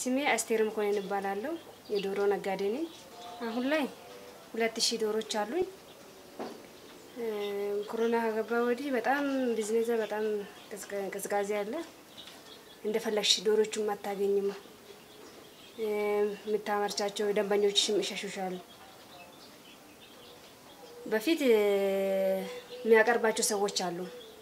ስሜ አስቴር መኮንን እባላለሁ። የዶሮ ነጋዴ ነኝ። አሁን ላይ ሁለት ሺህ ዶሮች አሉኝ። እ፣ ኮሮና ከገባ ወዲህ በጣም ቢዝነስ በጣም ቅዝቃ- ቅዝቃዜ አለ። እንደፈለግሽ ዶሮቹም አታገኝም። እ፣ የምታመርቻቸው ደንበኞችሽም ይሸሹሻል። በፊት እ፣ የሚያቀርባቸው ሰዎች አሉ።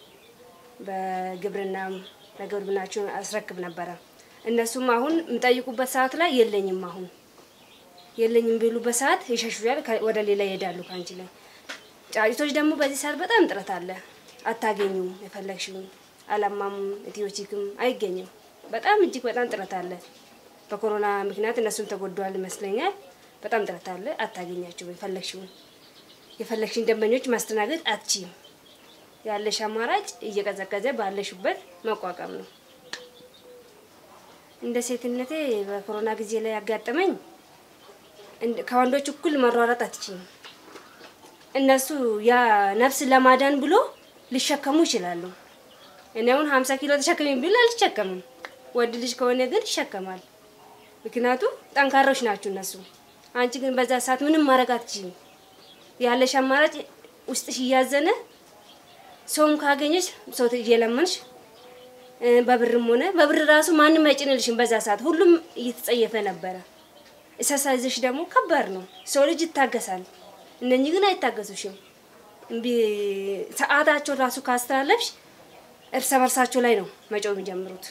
በግብርናም ለግብርናቸው አስረክብ ነበረ። እነሱም አሁን የሚጠይቁበት ሰዓት ላይ የለኝም አሁን የለኝም ቢሉበት ሰዓት ይሸሹያል፣ ከ- ወደ ሌላ ይሄዳሉ ከአንቺ ላይ። ጫጩቶች ደግሞ በዚህ ሰዓት በጣም ጥረት አለ፣ አታገኙም። የፈለግሽውን አላማም ኢትዮቺክም አይገኝም። በጣም እጅግ በጣም ጥረት አለ። በኮሮና ምክንያት እነሱም ተጎድተዋል ይመስለኛል። በጣም ጥረት አለ፣ አታገኛቸውም። የፈለግሽውን የፈለግሽን ደንበኞች ማስተናገድ አትችይም። ያለሽ አማራጭ እየቀዘቀዘ ባለሽበት መቋቋም ነው። እንደ ሴትነቴ በኮሮና ጊዜ ላይ ያጋጠመኝ እንድ- ከወንዶች እኩል መሯሯጥ አትችይም። እነሱ ያ ነፍስ ለማዳን ብሎ ሊሸከሙ ይችላሉ። እኔ አሁን ሀምሳ ኪሎ ተሸከሚ ብል አልሸከምም። ወድ ልጅ ከሆነ ግን ይሸከማል። ምክንያቱም ጠንካሮች ናቸው እነሱ። አንቺ ግን በዛ ሰዓት ምንም ማድረግ አትችይም። ያለሽ አማራጭ ውስጥሽ እያዘነ ሰውም ካገኘሽ ሰው እየለመንሽ እ፣ በብርም ሆነ በብር ራሱ ማንም አይጭንልሽም። በዛ ሰዓት ሁሉም እየተጸየፈ ነበረ። እሰሳይዘሽ ደግሞ ከባድ ነው። ሰው ልጅ ይታገሳል። እነኚህ ግን አይታገሱሽም። እምቢ ሰዓታቸው ራሱ ካስተላለፍሽ እርስ በርሳቸው ላይ ነው መጮህ የሚጀምሩት።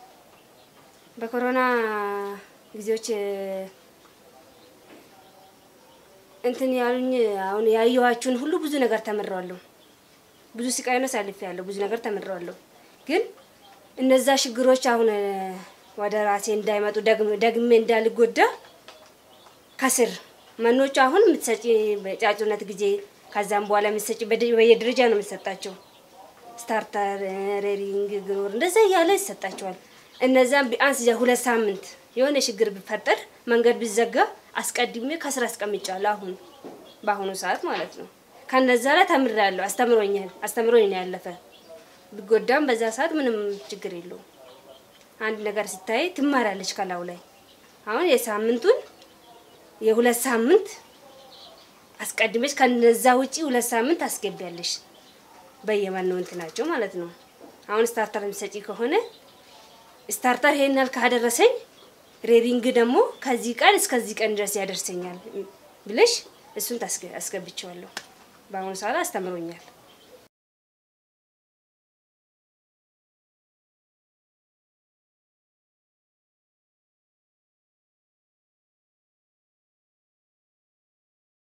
በኮሮና ጊዜዎች እ፣ እንትን ያሉኝ አሁን ያየኋችሁን ሁሉ ብዙ ነገር ተምሬዋለሁ። ብዙ ስቃይ ነው አሳልፌያለሁ። ብዙ ነገር ተምሬዋለሁ። ግን እነዛ ችግሮች አሁን እ፣ ወደ ራሴ እንዳይመጡ ደግም- ደግሜ እንዳልጎዳ ከስር መኖቹ አሁን የምትሰጪ በጫጩነት ጊዜ ከዛም በኋላ የምትሰጪ በደ- በየደረጃ ነው የምትሰጣቸው። ስታርተር፣ እ፣ ሬሪንግ፣ ግሮር እንደዛ እያለ ይሰጣቸዋል። እነዛም ቢያንስ ሁለት ሳምንት የሆነ ችግር ቢፈጠር መንገድ ቢዘጋ አስቀድሜ ከስር አስቀምጫለሁ። አሁን በአሁኑ ሰዓት ማለት ነው። ከነዛ ላይ ተምሬያለሁ። አስተምሮኛል አስተምሮኝ ነው ያለፈ። ቢጎዳም በዛ ሰዓት ምንም ችግር የለውም። አንድ ነገር ስታይ ትማሪያለች ከላው ላይ አሁን የሳምንቱን የሁለት ሳምንት አስቀድመች ከነዛ ውጪ ሁለት ሳምንት አስገቢያለሽ በየመነው እንትናቸው ማለት ነው። አሁን ስታርተር የሚሰጪ ከሆነ ስታርተር ይሄን ያህል ካደረሰኝ ሬዲንግ ደግሞ ከዚህ ቀን እስከዚህ ቀን ድረስ ያደርሰኛል ብለሽ እሱን ታስገ- አስገብቼዋለሁ። በአሁኑ ሰዓት አስተምሮኛል።